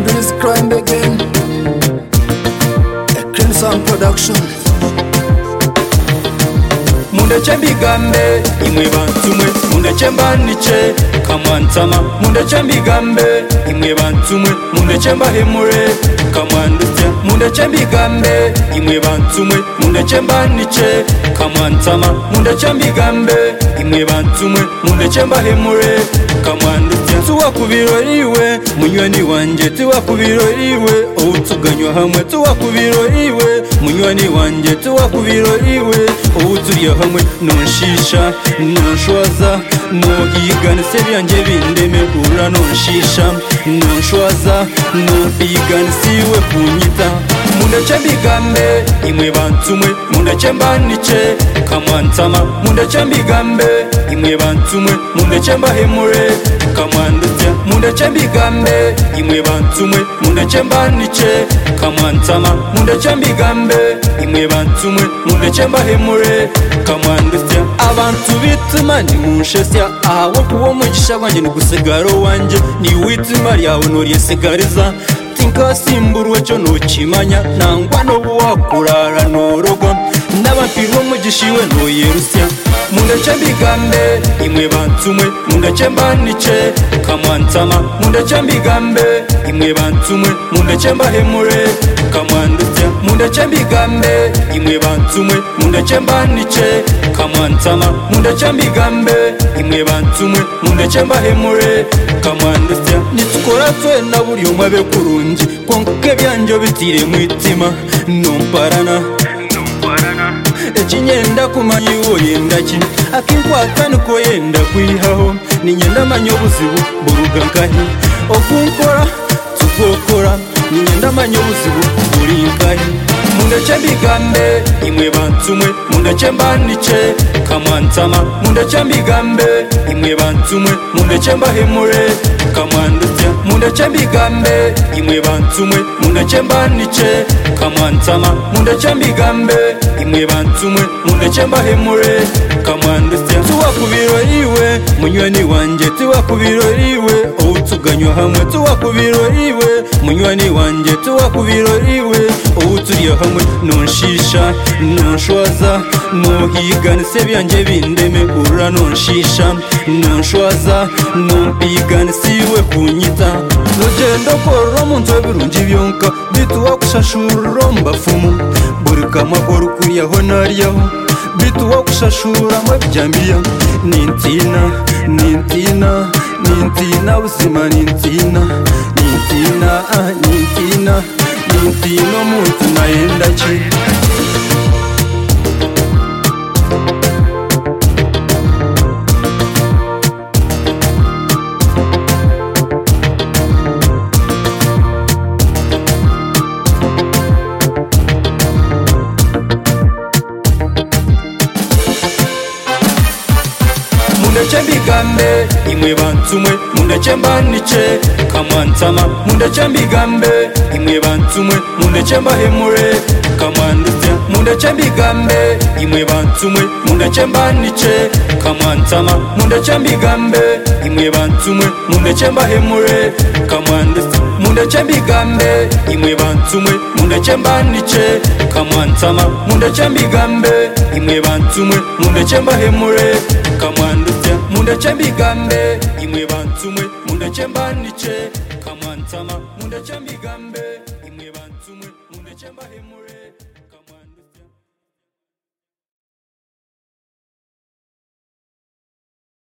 and again. A Crimson Production. mundeke mbigambe imwe bantumwe mundeke mbandike kamwantama mundeke mbigambe imwe bantumwe mundeke mbahemure kamwandutse mundeke mbigambe imwe bantumwe mundeke mbandike kamwantama mundeke mbigambe imwe bantumwe mundeke mbahemure kamwandutse tuwa ku biroriwe munywani wanjye tuwa ku biroriwe ubutuganywa hamwe tuwa ku biroriwe munywani wanjye tuwa ku biroriwe ubuturiye hamwe nonshisha nonshwaza nohigana se byanjye bindeme ura nonshisha nonshwaza nohigana siwe kunyita mundeke mbigambe imwe bantumwe mundeke mbanike kamwantama mundeke mbigambe imwe bantumwe mundeke mbahemure kamwandutse mundeke mbigambe imwe bantumwe mundeke mbanike kamwantama mundeke mbigambe imwe bantumwe mundeke mbahemure kamwandutse abantu bituma nimunshyashya ahawe kuwo mugisha wanjye ni gusigaro wanjye ni witima ryawe nuryesigariza tinkasimburwe cyo ntukimanya nangwa n'ubu wakurara ntorogwa n'abapirwa umugisha iwe ntuyerushya mundeke mbigambe imwe bantumwe mundeke mbanike kamwantama mundeke mbigambe imwe bantumwe mundeke mbahemure kamwandutse mundeke mbigambe imwe bantumwe mundeke mbanike kamwantama mundeke mbigambe imwe bantumwe mundeke mbahemure kamwandutse nitukora twe na buri umwe abe kurungi konke byanjye bitire mu itima numparana ekinyenda kumanya iwo yenda ki akinkwata niko yenda kwihaho ninyenda amanya obuzibu buruga nkahi okunkora tugokora ninyenda amanya obuzibu buri nkahi mundeke mbigambe imwe bantumwe mundeke mbandike kamwantama mundeke mbigambe imwe bantumwe mundeke mbahemure kamwandutse mundeke mbigambe imwe bantumwe mundeke mbandike kamwantama mundeke mbigambe imwe bantumwe mundeke mbahemure kamwandutse tuwa ku biroriwe munywani wanjye tuwa ku biroriwe ubutuganywa hamwe tuwa ku biroriwe munywani wanjye tuwa ku biroriwe ubuturiye hamwe nonshisha nonshwaza nohigana se byanjye bindeme ura nonshisha nonshwaza nompigana siwe kunyita nogenda korora mu nzu birungi byonka bituwa kushashura mbafumu buri kamakoro kuriyaho nariyaho bituwa kushashura mabyambiya nintina nintina nintina buzima nintina nintina ah, nintina nintina omuntu nayenda ki mundeke mbigambe imwe bantumwe mundeke mbanike kamwantama mundeke mbigambe imwe bantumwe mundeke mbahemure kamwandutse mundeke mbigambe imwe bantumwe mundeke mbanike kamwantama mundeke mbigambe imwe bantumwe mundeke mbahemure kamwandutse mundeke mbigambe imwe bantumwe mundeke mbanike kamwantama mundeke mbigambe imwe bantumwe mundeke mbahemure kamwandutse mundeke mbigambe imwe bantumwe mundeke mbanike kamwantama mundeke mbigambe imwe bantumwe mundeke mbahemure